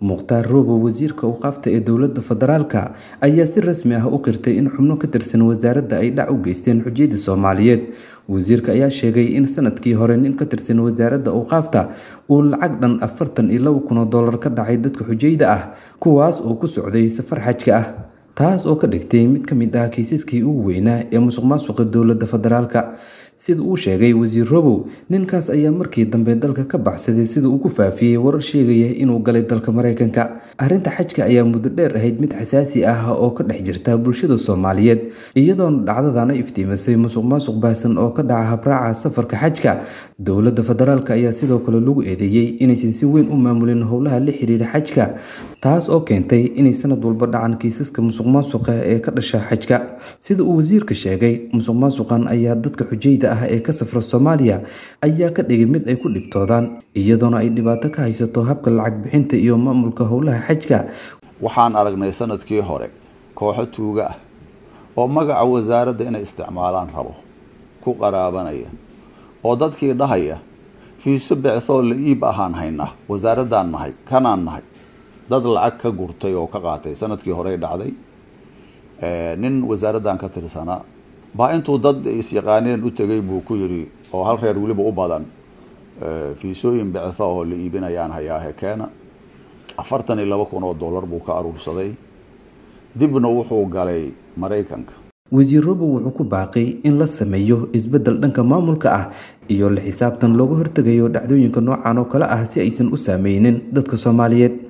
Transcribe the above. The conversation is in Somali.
mukhtaar roobo wasiirka awqaafta ee dowladda federaalka ayaa si rasmi ah u qirtay in xubno ka tirsan wasaaradda ay dhac u geysteen xujiyadda soomaaliyeed wasiirka ayaa sheegay in sanadkii hore nin ka tirsan wasaaradda awqaafta uu lacag dhan afartan iyo laba kun oo dollar ka dhacay dadka xujayda ah kuwaas oo ku socday safar xajka ah taas oo ka dhigtay mid ka mid ah kiisaskii ugu weynaa ee musuq maasuqa dowladda federaalka sida uu sheegay wasiir robow ninkaas ayaa markii dambe dalka ka baxsaday sida uu ku faafiyey warar sheegaya inuu galay dalka maraykanka arrinta xajka ayaa muddo dheer ahayd mid xasaasi ah oo ka dhex jirta bulshada soomaaliyeed iyadoona dhacdadana iftiimisay musuq maasuq baahsan oo ka dhaca habraaca safarka xajka dowladda federaalk ayaa sidoo kale lagu eedeeyey inaysan si weyn u maamulin howlaha la xiriira xajka taas oo keentay inay sanad walba dhacan kiisaska musuq maasuqa ee ka dhasha xajka sida uu wasiirka sheegay musuq maasuqan ayaa dadka xujayda ah ee ka safra soomaaliya ayaa ka dhigay mid ay ku dhibtoodaan iyadoona ay dhibaato ka haysato habka lacag bixinta iyo maamulka howlaha xajka waxaan aragnay sanadkii hore kooxo tuuga ah oo magaca wasaaradda inay isticmaalaan rabo ku qaraabanaya oo dadkii dhahaya fiiso becthoo la iib ahaan haynaa wasaaraddaan nahay kanaan nahay dad lacag ka gurtay oo ka qaatay sanadkii horey dhacday nin wasaaraddan ka tirsanaa baa intuu dad is-yaqaaneen u tegay buu ku yidhi oo hal reer weliba u badan fiisooyin bectha oo la iibinayaan hayaahe keena afartan iyo laba kun oo dollar buu ka aruursaday dibna wuxuu galay maraykanka wasiir robow wuxuu ku baaqay in la sameeyo isbeddel dhanka maamulka ah iyo la xisaabtan looga hortegayo dhacdooyinka noocan oo kale ah si aysan u saameynin dadka soomaaliyeed